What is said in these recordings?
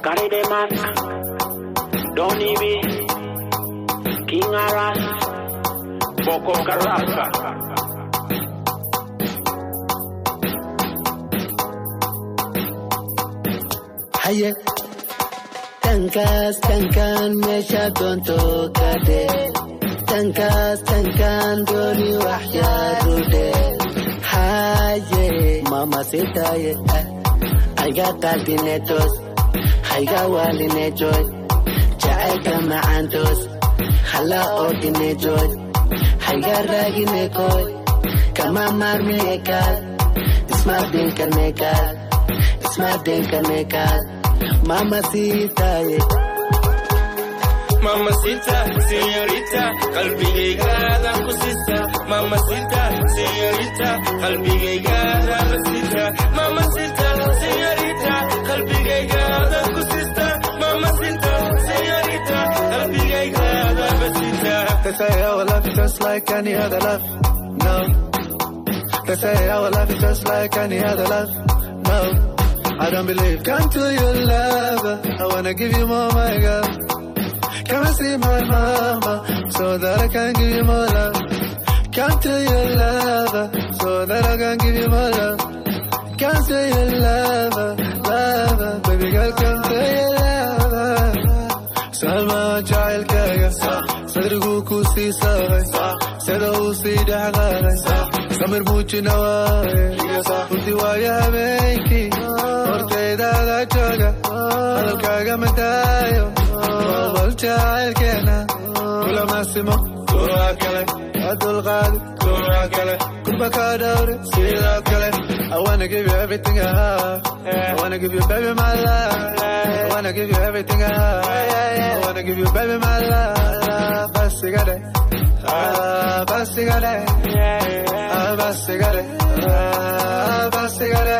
Carry the mask. Don't be King Aras. Boko Karasa. haye tankaas tankaan meesha doonto kadhe tankaas tankaan dooni waxyaarude haye mamasitaye hayga qalbinetos hayga waalinejoy jacaylka macaantos hala ordinejoy hayga raaginekoy kama maarminekaal ismaardinkanekaal ismaardinkanekaal mamasitaye Mamacita, señorita, qalbigaygaada ku sista. Mamacita, señorita, qalbigaygaada basita. Mamacita, señorita, qalbigaygaada ku sista. Mamacita, señorita, qalbigaygaada basita. They say our love is just like any other love. No. They say our love is just like any other love. No. I don't believe. Come to your lover. I wanna give you more, my girl. Come and see my mama so that I can give you more love. Come to your lover so that I can give you more love. Come to your lover, lover, baby girl, come to your lover. Salma jacaylkaaga sadriguu ku sii saaray sida uu sii dhexqaaday samir muujina waaye runtii waayo habeenkii hortaydaada jooga hadalkaaga madaayo bal jacaylkeena kulamasimo kuwa kale waa dulqaadi kuwa kale kurba kaa dhawre sidoo kale I wanna give you everything I have. I wanna give you baby my life. I wanna give you everything I have. I wanna give you baby my life. Basigade. Ah, basigade. Ah, basigade. Ah, basigade.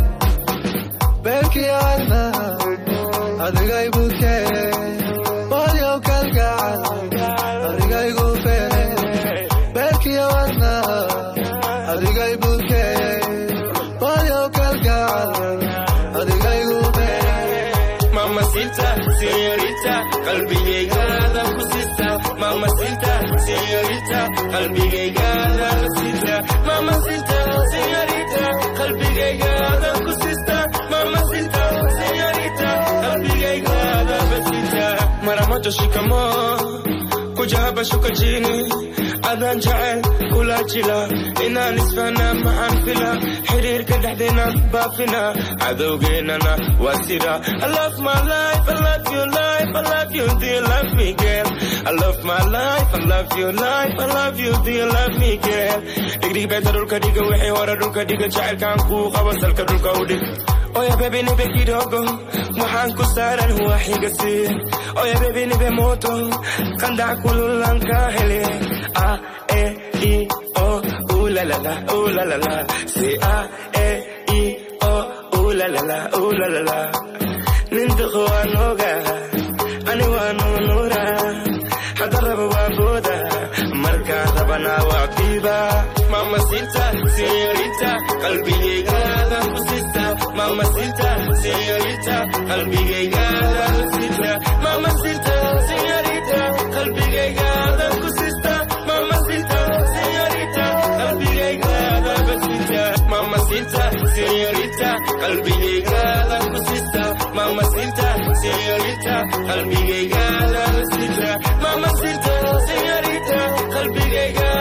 Belki alma. Adiga ibuke. Polio kalgaal. Adiga igufere. Belki alma. Adiga ibuke. Polio kalgaal. Adiga igufere. Mamacita, señorita, qalbigaygaada ku sista. Mamacita, señorita, qalbigaygaada basita. Mamacita, señorita, qalbigaygaada ku sista. Mamacita, señorita, qalbigaygaada basita. Mara moja shikamoo, kuja hapa shuka chini. Adaan jecel kula jila inaan isfahna maxaan fila xiriirka dhexdeena baafina cadowgeennana waa sida I love my life, I love your life, I love you, do you love me girl? I love my life, I love your life, I love you, do you love me girl? Dhigdhig beeta dhulka dhiga wixii hore dhulka dhiga jacaylkaan kuu qaba salka dhulka u dhig Oya baby nipe kidogo waxaan ku saaran waa xiga siin Oya baby nipe moto qandac kululan ka hele A E I O ooh la la la ooh la la la say A E I O ooh la la la ooh la la la nintiqo waan ogaa ani waan nunuura hadda raba waa booda markaa rabana waa biiba mamacita señorita qalbigaygaada ku sista mamacita señorita qalbigaygaada ku sista mamacita señorita qalbigaygaada ku sista mamacita señorita qalbigaygaada basita mamacita señorita qalbigaygaada ku sista mamacita señorita qalbigaygaada basita mamacita señorita qalbigaygaada